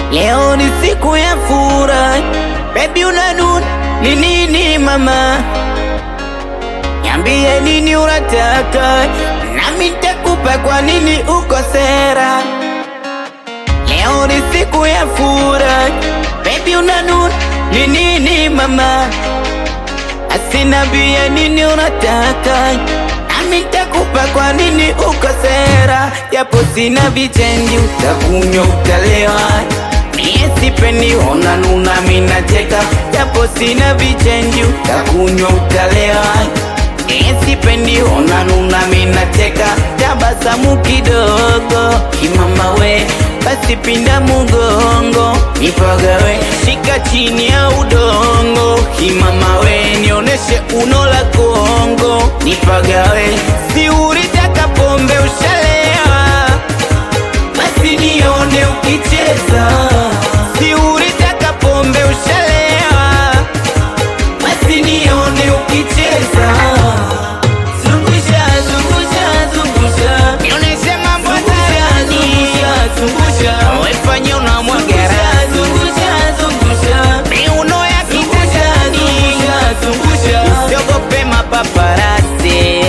Leo ni siku ya furaha, baby unanuna ni nini mama? Niambie nini unataka, nami nitakupa. Kwa nini uko sera? Leo ni siku ya furaha, baby unanuna ni nini mama? Asinambie nini unataka, nami nitakupa. Kwa nini uko sera? Japo sina vichenji, utakunywa utalewa Mie sipendi ona nuna mina cheka Japo sina vichenji utakunywa utalewa Mie sipendi ona nuna mina cheka Tabasamu kidogo kimama we Basi pinda mugongo nipagawe Shika chini ya udongo kimama we Nioneshe uno la Kongo nipagawe Si ulitaka pombe ushalewa basi nione ukicheza, si ulitaka pombe ushalewa, basi nione ukicheza. Zungusha, zungusha, zungusha, nionyeshe mambo hadharani. Zungusha, wefanye unamwaga raha. Zungusha, zungusha, miuno ya kitandani. Zungusha, usiogope mapaparasi.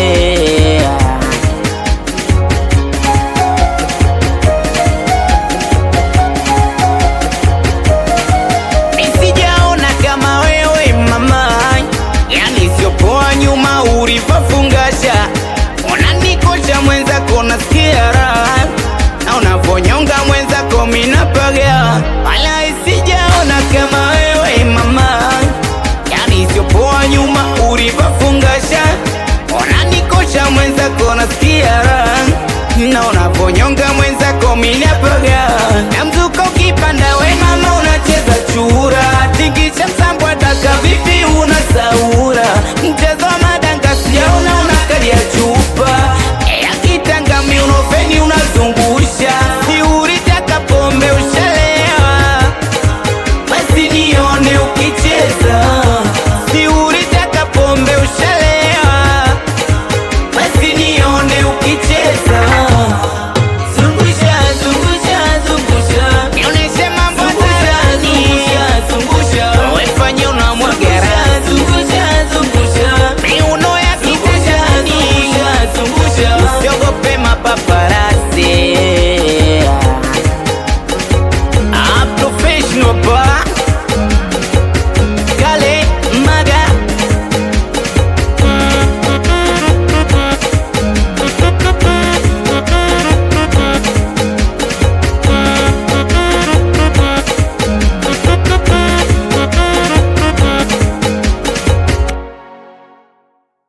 Nisijaona kama wewe mama, yani siopoa nyuma ulivyofungasha, unanikosha mwenzako, nasikia raha na unavonyonga mwenzako, minapaga wala isijaona kama wewe mama, yani siopoa nyuma ulivyofungasha, unanikosha mwenzako, nasikia raha na unavonyonga mwenzako, minapaga